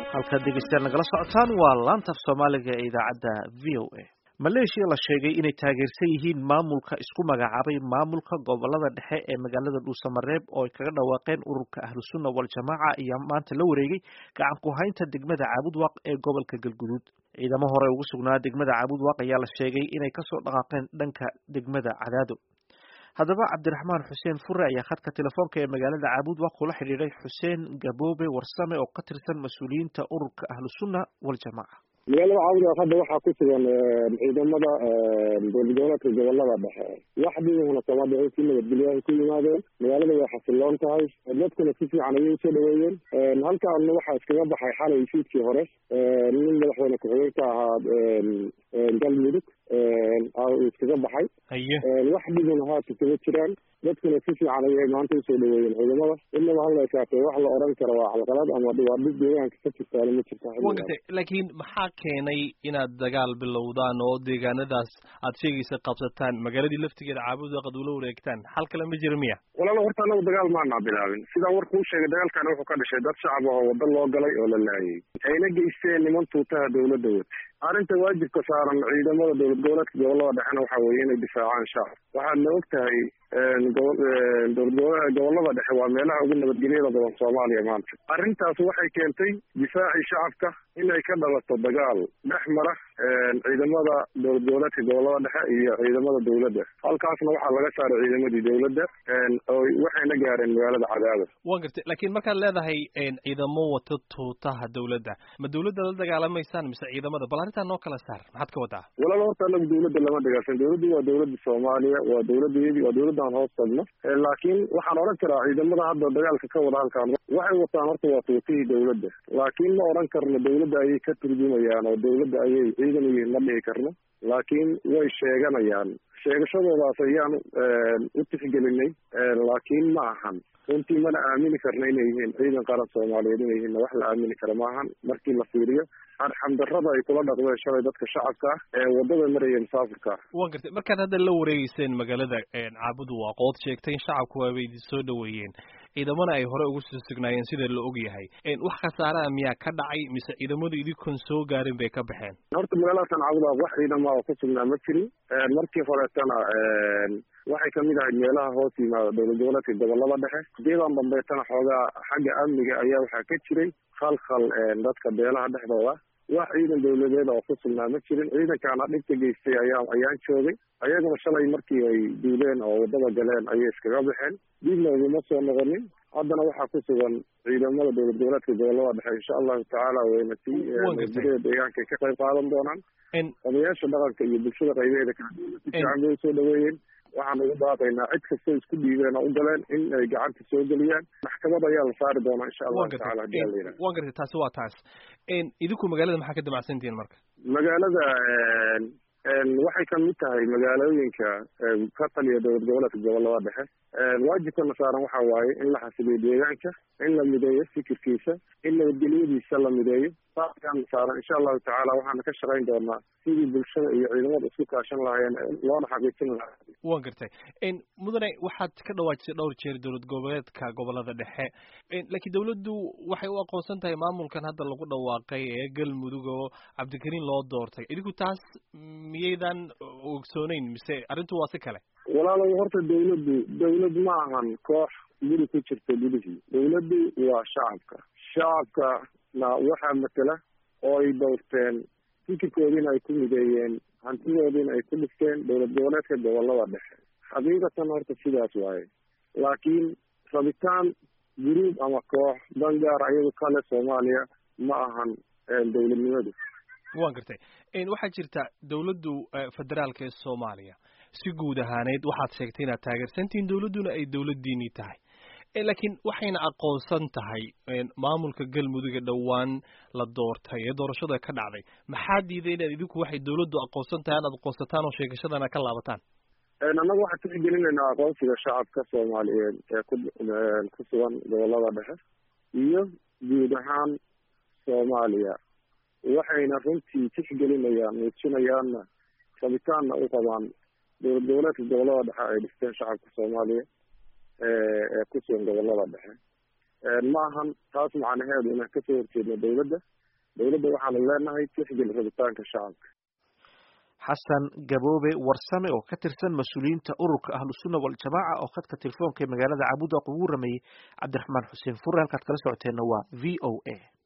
halkaad dhegeystayaal nagala socotaan waa laanta af soomaaliga ee idaacadda v o a maleeshiya la sheegay inay taageersan yihiin maamulka isku magacaabay maamulka gobolada dhexe ee magaalada dhuusamareeb oo ay kaga dhawaaqeen ururka ahlusunna waljamaaca iyo maanta la wareegay gacan ku haynta degmada caabudwaaq ee gobolka galguduud ciidamo hore ugu sugnaa degmada caabudwaaq ayaa la sheegay inay kasoo dhaqaaqeen dhanka degmada cadaado haddaba cabdiraxmaan xuseen fure ayaa khadka telefoonka ee magaalada caabudwaaq kula xidhiiday xuseen gaboobe warsame oo ka tirsan mas-uuliyiinta ururka ahlusunna waljamaaca magaalada caabudwaaq hadda waxaa ku sugan ciidamada dowladgoboleedka gobolada dhexe waxdiihuna kama dhicin si nabadgelyahay ku yimaadeen magaalada way xasiloon tahay dadkuna si fiican ayay usoo dhaweeyeen halkaana waxaa iskaga baxay xalay fiidkii hore nin madaxweyne ku-xigeenka ahaa galmudug iskaga baxay wax dhibuna haata kaga jiraan dadkuna si fiican ayay maanta usoo dhaweeyeen ciidamada inaba hala ekaatee wax la oran karo waa calqalad ama waa dhib deegaanka ka jirtaana ma jirta laakiin maxaa keenay inaad dagaal bilowdaan oo deegaanadaas aad sheegaysa qabsataan magaaladii laftigeeda caabudwaaq ad ula wareegtaan xal kale ma jira miya walaalo horta anagu dagaal maanaa bilaabin sidaan warkuu sheegay dagaalkani wuxuu ka dhashay dad shacab ah oo waddo loo galay oo la laayay ayna geysteen niman tuutaha dawladda wata arrinta waajibka saaran ciidamada dowlad goboleedka gobolada dhexena waxa weeye inay difaacaan shacab waxaadna og tahay dowlad gobolada dhexe waa meelaha ugu nabadgelyada badan soomaaliya maanta arrintaas waxay keentay difaacii shacabka inay ka dhalato dagaal dhex mara ciidamada dowlad goboleedka gobolada dhexe iyo ciidamada dowladda halkaasna waxaa laga saaray ciidamadii dowladda waxayna gaareen magaalada cadaada wa gartay laakiin markaad leedahay ciidamo wata tuutaha dowladda ma dowladda la dagaalamaysaan mise ciidamada bal arrintaa noo kala saar maxaad ka wadaa walaal horta anagu dowladda lama dagaalsan dowladdu waa dowladda soomaaliya waa dowladdeedii waa dowladdan hoos tagno laakiin waxaan odhan karaa ciidamada hadda dagaalka ka wada halkaan waxay wataan horta waa tuutihii dowladda laakiin ma odhan karno dowladda ayay ka turjumayaan oo dowladda ayay ciidan u yihiin ma dhihi karno laakiin way sheeganayaan sheegashadoodaas ayaan u tixgelinay laakiin ma ahan runtii mana aamini karna inay yihiin ciidan qaran soomaaliyeed inay yihiin wax la aamini kara maahan markii la fiiriyo arxamdarrada ay kula dhaqdeen shalay dadka shacabka ah ee waddada maraya musaafirka ah wa gartay markaad hadda la wareegeyseen magaalada caabuduwaaq ood sheegtay in shacabku waaba idin soo dhaweeyeen ciidamana ay hore ugu soo sugnaayeen sida la og yahay wax khasaaraha miyaa ka dhacay mise ciidamadu idinkoon soo gaarin bay ka baxeen horta magaaladakan caabudaaq wax ciidama oo ku sugnaa ma jirin markii horeetana waxay kamid ahayd meelaha hoos yimaada dowlad goboleedka gobolada dhexe sideedan dambeetana xoogaa xagga amniga ayaa waxaa ka jiray khalkhal dadka beelaha dhexdooda wax ciidan dowladeed oo ku sugnaa ma jirin ciidankaana dhibka geystay ayaa ayaan joogay ayaguna shalay markii ay duuleen oo waddada galeen ayay iskaga baxeen dibna uguma soo noqonin haddana waxaa ku sugan ciidamada dowlad goboleedka gobolada dhexe insha allahu tacaala wayna si nabadgelyada deegaanka ay ka qayb qaadan doonaan odayaasha dhaqanka iyo bulshada qaybaheeda kala si fiican bay usoo dhaweeyeen waxaan ugu baaqaynaa cid kastoo isku dhiibeen oo u galeen in ay gacanta soo geliyaan maxkamad ayaa la saari doonaa insha allahu tacala hadii ala yidhaha wa gartay taasi waa taas idinku magaalada maxaa ka damacsantihiin marka magaalada waxay kamid tahay magaalooyinka ka taliya dowlad goboleedka gobolada dhexe waajibkana saaran waxa waaye in la xasiliyo deegaanka in la mideeyo fikirkiisa in nabadgelyadiisa la mideeyo saaskaan saaran insha allahu tacaala waxaana ka shaqayn doonaa sidii bulshada iyo ciidamada isku kaashan lahaayeen loona xaqiijin lahaa wa gartay mudane waxaad ka dhawaajisay dhowr jeer dowlad goboleedka gobolada dhexe laakiin dowladdu waxay u aqoonsan tahay maamulkan hadda lagu dhawaaqay ee galmudug oo cabdikariin loo doortay idinku taas miyaydan ogsooneyn mise arrintu waa si kale walaalow horta dawladdu dawlad ma ahan koox guri ku jirta gudihii dawladdu waa shacabka shacabkana waxaa matela oo ay doorteen fikirkoodiina ay ku mideeyeen hantidoodiina ay ku dhigteen dowlad goboleedka gobolada dhexe xaqiiqatan horta sidaas waaye laakiin rabitaan guruub ama koox dangaar ayagu kale soomaaliya ma ahan dowladnimadu wa gartay waxaa jirta dowladdu federaalka ee soomaaliya si guud ahaaneyd waxaad sheegtay inaad taageersantihiin dowladduna ay dowladdiinii tahay laakiin waxayna aqoonsan tahay maamulka galmuduga dhowaan la doortay ee doorashada ka dhacday maxaa diiday inaad idinku waxay dowladdu aqoonsan tahay inaad aqoonsataan oo sheegashadana ka laabataan annaga waxaan tixgelinaynaa aqoonsiga shacabka soomaaliyeed ee ku ku sugan gobolada dhexe iyo guud ahaan soomaaliya waxayna runtii tixgelinayaan muujinayaanna rabitaanna u qabaan dowlad goboleedka gobolada dhexe ay dhisteen shacabka soomaaliya ee ku sugan gobolada dhexe ma ahan taas macnaheedu inaan kasoo horjeedno dawladda dawladda waxaanu leenahay tixgel rabitaanka shacabka xasan gaboobe warsame oo ka tirsan mas-uuliyiinta ururka ahlusunna waljamaaca oo khadka telefoonka ee magaalada cabuda ugu rameeyey cabdiraxmaan xuseen fure halkaad kala socoteenna waa v o a